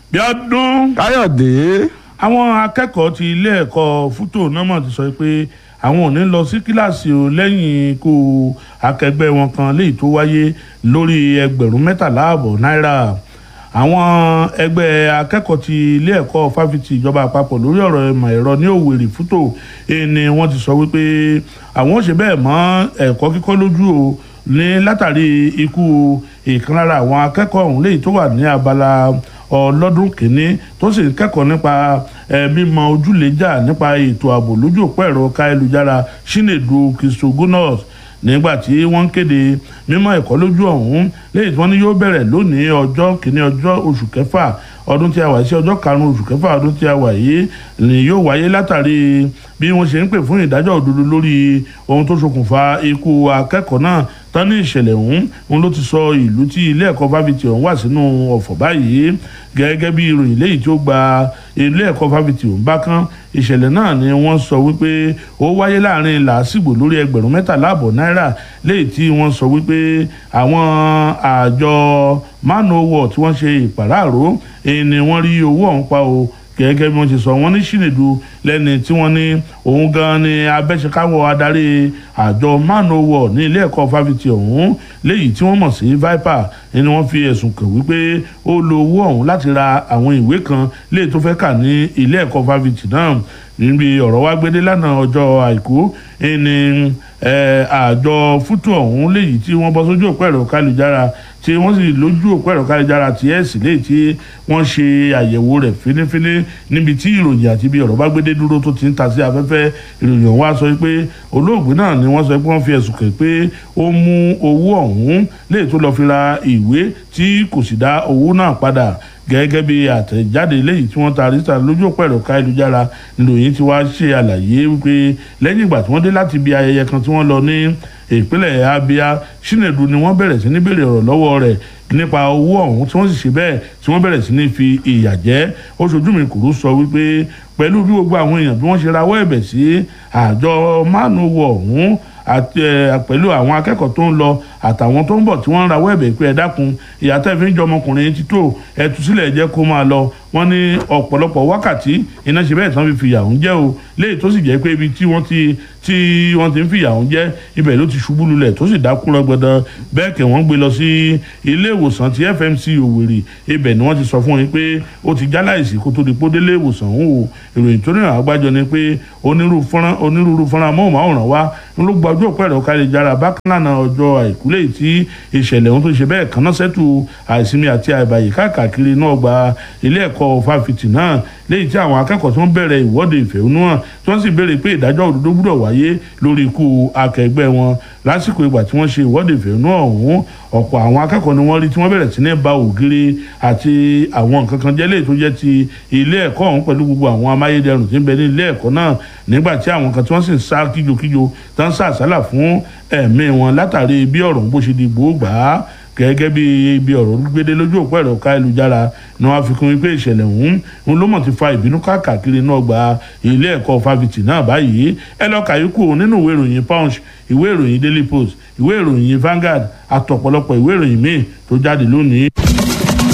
Bíọ́dún káyọ̀dé àwọn akẹ́kọ̀ọ́ ti ilé ẹ̀kọ́ fútó námọ̀ ti sọ pé àwọn ò ní lọ sí kíláàsì o lẹ́yìn ikú akẹgbẹ́ wọn kan léyìí tó wáyé lórí ẹgbẹ̀rún mẹ́tàlá ààbọ̀ náírà àwọn ẹgbẹ́ akẹ́kọ̀ọ́ ti ilé ẹ̀kọ́ fáfitì ìjọba àpapọ̀ lórí ọ̀rọ̀ ìmọ̀ ẹ̀rọ ní Òwèrì fútó ni wọ́n ti sọ wípé àwọn ò ṣe bẹ́ẹ̀ mọ́ ẹ̀kọ́ kíkọ́ lójú o ní látàrí ikú ìkan lára àwọn akẹ́kọ̀ọ́ ọ̀hún léyìí tó wà ní abala ọlọ́dún kìíní tó sì ń kẹ́kọ̀ọ́ nípa mímọ ojúlẹ̀jà nípa ètò ààbò lójú òpó ẹ̀rọ káyélujára Chinedu Christogonos nígbà tí wọ́n ń kéde mímọ́ ẹ̀kọ́ lójú ọ̀hún léyìí tí wọ́n ní yóò bẹ̀rẹ̀ lónìí ọjọ́ kìíní ọjọ́ oṣù kẹfà ọdún tí a wà sí ọjọ́ karùn-ún oṣù kẹfà ọdún tí a wà yìí ni yóò wáyé látàrí bí wọ́n ṣe ń pè fún ìdájọ́ òdodo lórí ohun tó ṣokùnfà ikú akẹ́kọ̀ọ́ náà tán ní ìṣẹ̀lẹ̀ ọ̀hún òun ló ti sọ ìlú tí ilé ẹ̀kọ́ fáfitì ọ̀hún wà sínú ọ̀fọ̀ báyìí gẹ́gẹ́ bí ìròyìn léyìí tí ó gba ilé ẹ̀kọ́ fáfitì ọ̀hún bá kán ìṣẹ̀lẹ̀ náà ni wọ́n sọ wípé ó wáyé láàrin làásìgbò lórí ẹgbẹ̀rún mẹ́tàlá àbọ̀ náírà léyìí tí wọ́n sọ wípé àwọn àjọ manowar tí wọ́n ṣe ìpàráàró ni wọ́n rí owó ọ̀hún pa o gẹ́gẹ́ bí wọ́n ti sọ wọ́n ní Chinedu lẹ́ni tí wọ́n ní òun gan ni abẹ́sẹ̀káwọ́ adarí àjọ manowar ní ilé ẹ̀kọ́ fáfitì ọ̀hún léyìí tí wọ́n mọ̀ sí Viper ni wọ́n fi ẹ̀sùn kàn wípé ó lo owó ọ̀hún láti ra àwọn ìwé kan léyìí tó fẹ́ kà ní ilé ẹ̀kọ́ fáfitì náà níbi ọ̀rọ̀ wá gbédé lánàá ọjọ́ àìkú ní àjọ fútó ọ̀hún léyìí tí wọ́n bọ́ sójú òpó ẹ̀rọ kálujára tí wọ́n sì lójú òpó ẹ̀rọ kálujára tí ẹ̀sì léyìí tí wọ́n ṣe àyẹ̀wò rẹ̀ fínífíní níbi tí ìròyìn àti ibi ọ̀rọ̀ bá gbédé dúró tó ti ń ta sí afẹ́fẹ́ ìròyìn ọ̀hún wá sọ pé olóògbé náà ni wọ́n sọ pé wọ́n fi ẹ̀sùn kàn pé ó mú owó ọ̀hún léyìí tó lọ́ọ́ fi ra ìwé tí kò sì dá owó náà padà gẹ́gẹ́ bí àtẹ̀jáde léyìí tí wọ́n ta ríta lójú òpó ẹ̀rọ káyélujára nìròyìn tí wàá ṣe àlàyé wípé lẹ́yìn ìgbà tí wọ́n dé láti ibi ayẹyẹ kan tí wọ́n lọ ní ìpínlẹ̀ Abia Chinedu ni wọ́n bẹ̀rẹ̀ sí ní béèrè ọ̀rọ̀ lọ́wọ́ rẹ̀ nípa owó ọ̀hún tí wọ́n sì ṣe bẹ́ẹ̀ tí wọ́n bẹ̀rẹ̀ sí ní fi ìyà jẹ oṣooju mi kúrú sọ wípé pẹ̀lú bí gbogbo àwọn èèyàn bí wọ́n ṣe rawọ́ ẹ̀bẹ̀ sí àjọ mánúwọ̀ ọ̀hún àti pẹ̀lú àwọn akẹ́kọ̀ọ́ tó ń lọ àtàwọn tó ń bọ̀ tí wọ́n ń rawọ́ ẹ̀bẹ̀ pé ẹ dákun ìyá tẹ́ fi ń jọ ọmọkùnrin ti tó ẹ tú sílẹ̀ jẹ́ kó máa lọ wọ́n ní ọ̀pọ̀lọpọ̀ wákàtí iná ṣe bẹ́ẹ̀ tán fi fìyà ń jẹ́ o léyìí tó sì jẹ́ pé ibi tí wọ́n ti tí wọ́n ti ń fìyà ń jẹ́ ibẹ̀ ló ti ṣubú lulẹ̀ tó sì dákú rọgbọdọ bẹ́ẹ̀ kẹ́ wọ́n gbé lọ sí ilé ìwòsàn ti FMC Òwèrì ibẹ̀ ni wọ́n ti sọ fún yín pé ó ti jáláìsí kó tó di pé ó délé ìwòsàn òun o ìròyìn tó rìnrìn àgbájọ ni pé onírúurú fọ́nrán amóhùnmáwòrán wa ń ló gbajú òpó ẹ̀rọ káyélujára bákan náà ọjọ́ àìkú lẹ́yìn tí ìṣẹ̀lẹ̀ ohun tó ṣe bẹ́ẹ̀ kan náà sẹ́tù àìsinmi àti àìbàyè káàkiri náà gba ilé ẹ̀kọ́ fáfitì náà lẹ́yìn tí àwọn akẹ́kọ̀ọ́ tó ń bẹ̀rẹ̀ ìwọ́de ìfẹ̀hónúhàn tí wọ́n sì béèrè pé ìdájọ́ òdodo gbúdọ̀ wáyé lórí ikú akẹgbẹ́ wọn lásìkò ìgbà tí wọ́n ṣe ìwọ́de ìfẹ̀hónúhàn ọ̀hún ọ̀pọ̀ àwọn akẹ́kọ̀ọ́ ni wọ́n rí tí wọ́n bẹ̀rẹ̀ sí ní ba ògiri àti àwọn nǹkan kan jẹ́ léyìí tó jẹ́ ti ilé ẹ̀kọ́ ọ̀hún pẹ̀lú gbogbo àwọn amáyédẹrùn tí ń bẹ ní ilé ẹ̀kọ́ náà nígbà tí àwọn kan tí wọ́n sì ń sá kíjokíjo tó ń sá àsálà fún ẹ̀mí wọn látàrí bí ọ̀rọ̀ bó ṣe di gbòógbà gẹ́gẹ́ bí ibi ọ̀rọ̀ gbédé lójú òpó ẹ̀rọ káyélujára ni wọ́n fi kún wípé ìṣẹ̀lẹ̀ ọ̀hún ń ló mọ̀ ti fa ìbínú káàkiri náà gba ilé ẹ̀kọ́ fáfitì náà báyìí ẹ lọ kàyékù nínú ìwé ìròyìn punch ìwé ìròyìn daily post ìwé ìròyìn Vanguard àtọ̀pọ̀lọpọ̀ ìwé ìròyìn míì tó jáde lónìí.